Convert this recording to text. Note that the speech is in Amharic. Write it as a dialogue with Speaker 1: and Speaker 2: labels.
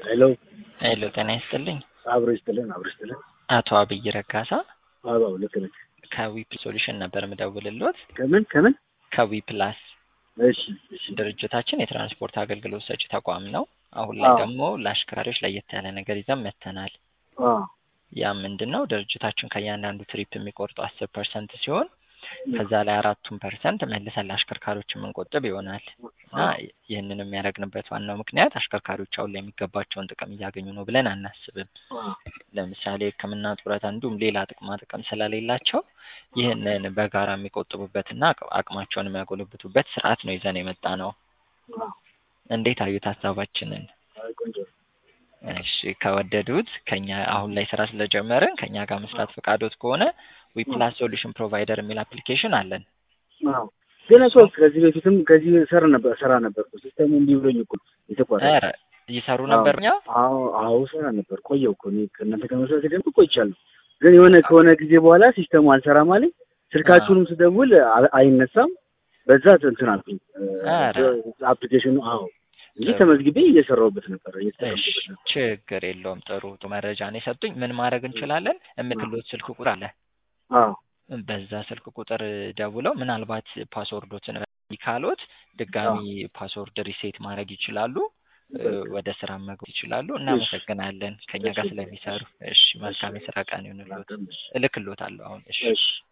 Speaker 1: ሄሎ
Speaker 2: ሄሎ ጤና ይስጥልኝ።
Speaker 1: አብሮ ይስጥልን አብሮ ይስጥልን።
Speaker 2: አቶ አብይ ረጋሳ
Speaker 1: አዎ ልክ ነህ።
Speaker 2: ከዊፕ ሶሉሽን ነበር የምደውልልዎት።
Speaker 1: ከምን ከምን?
Speaker 2: ከዊ ፕላስ
Speaker 1: እሺ እሺ
Speaker 2: ድርጅታችን የትራንስፖርት አገልግሎት ሰጪ ተቋም ነው። አሁን ላይ
Speaker 1: አዎ።
Speaker 2: ደግሞ ለአሽከርካሪዎች ለየት ያለ ነገር ይዘን መጥተናል።
Speaker 1: አዎ
Speaker 2: ያ ምንድን ነው? ድርጅታችን ከእያንዳንዱ ትሪፕ የሚቆርጡ አስር ፐርሰንት ሲሆን ከዛ ላይ አራቱን ፐርሰንት መልሰን ለአሽከርካሪዎች የምንቆጥብ ይሆናል እና ይህንን የሚያደርግንበት ዋናው ምክንያት አሽከርካሪዎች አሁን ላይ የሚገባቸውን ጥቅም እያገኙ ነው ብለን አናስብም። ለምሳሌ ሕክምና ጡረታ፣ እንዲሁም ሌላ ጥቅማ ጥቅም ስለሌላቸው ይህንን በጋራ የሚቆጥቡበትና አቅ- አቅማቸውን የሚያጎለብቱበት ስርዓት ነው ይዘን የመጣ ነው።
Speaker 1: አዎ
Speaker 2: እንዴት አዩት ሀሳባችንን?
Speaker 1: አይ ቆንጆ ነው።
Speaker 2: እሺ ከወደዱት ከኛ አሁን ላይ ስራ ስለጀመርን ከኛ ጋር መስራት ፈቃዶት ከሆነ ዊፕላስ ሶሉሽን ፕሮቫይደር የሚል አፕሊኬሽን አለን።
Speaker 1: አዎ ግን እኮ ከዚህ በፊትም ከዚህ ሰር ነበር ሰራ ነበር እኮ ሲስተሙ እንዲህ ብሎኝ እኮ የተቋረጠ
Speaker 2: ኧረ ይሰሩ ነበር እኛ
Speaker 1: አዎ አዎ ሰራ ነበር ቆየው እኮ እኔ ከእናንተ ከመስራት ደግሞ ቆይቻለሁ። ግን የሆነ ከሆነ ጊዜ በኋላ ሲስተሙ አልሰራም አለኝ። ስልካችሁንም ስደውል አ- አይነሳም። በዛ እንትን አልኩኝ
Speaker 2: ኧረ።
Speaker 1: አፕሊኬሽኑ አዎ እንጂ
Speaker 2: ጥሩ።
Speaker 1: ተመዝግቤ እየሰራሁበት ነበር
Speaker 2: እሺ
Speaker 1: እየተጠቀምኩበት ነበር።
Speaker 2: ችግር የለውም። ጥሩ ጥሩ መረጃ ነው የሰጡኝ። ምን ማድረግ እንችላለን? የምትሉት ስልክ ቁጥር አለ።
Speaker 1: አዎ
Speaker 2: በዛ ስልክ ቁጥር ደውለው ምናልባት ፓስወርዶትን ካሎት ድጋሚ ፓስወርድ ሪሴት ማድረግ ይችላሉ። እ፣ ወደ ስራ መግባት ይችላሉ። እናመሰግናለን ከኛ ጋር ስለሚሰሩ። እሺ መልካም የስራ ቀን ይሁንልዎት። እልክልዎታለሁ አሁን። እሺ
Speaker 1: እሺ